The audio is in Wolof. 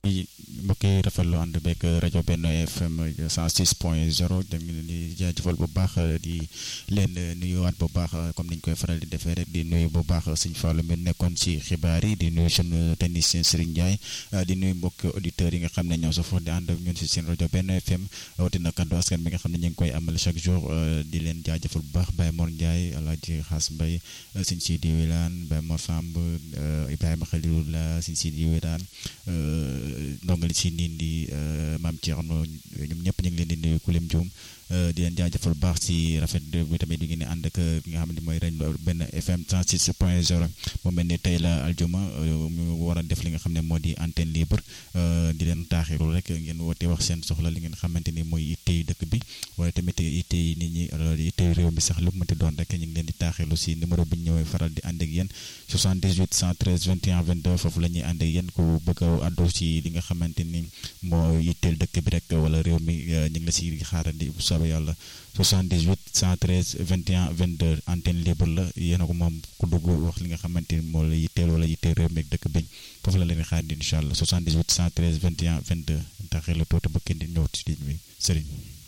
mbokk yi rafetlu ànd beeg rajo Benno FM 106 point 0 dañu leen di jaajëfal bu baax di leen nuyuwaat bu baax comme niñ koy faral di defee rek di nuyu bu baax sëñ Fallou mi nekkoon ci xibaar yi di nuyu sunu technicien Serigne Ndiaye di nuyu mbokk auditeurs yi nga xam ne ñoo sa foofu di ànd ak ñun ci seen rajo Benno FM rawatina kaddu askan bi nga xam ne ñu ngi koy amal chaque jour di leen jaajëfal bu baax Baye Mor Ndiaye Alaaji Xaas Mbaye sëñ Sidi Wilane Baye Mor Samb Ibrahima Khalilullah sëñ Sidi Wilane ndongali si niin di maam Thierno ñoom ñëpp ñu ngi leen di nuyu ku lim juum di leen jaajëfal bu baax si rafet bi tamit di ngeen di ànd ak ki nga xam ne mooy rajo benn FM 36 point 0 mu mel ni tey la aljuma mu war a def li nga xam ne moo di antenne libre di leen taaxiru rek ngeen woote wax seen soxla li ngeen xamante ni mooy ittey dëkk bi waaye tamit ittey nit ñi ittey réew mi sax lu mu mënti doon rek ñu ngi leen di taaxiru si numéro bi ñu ñëwee faral di ànd ak yéen 78 113 21 22 foofu la ñuy ànd ak yéen ku bëgg a àddu si li nga xamante ni moo itteel dëkk bi rek wala réew mi ñu ngi la si xaarandi soobee yàlla 78 113 21 22 antenne libre la yéen a ko moom ku dugg wax li nga xamante ni moo la yitteel wala yitteel réew mi ak dëkk bi foofu la leen xaar di incha allah 78 113 21 22 taxee la tuuti ba kenn di ñëw ci ligne bi Serigne.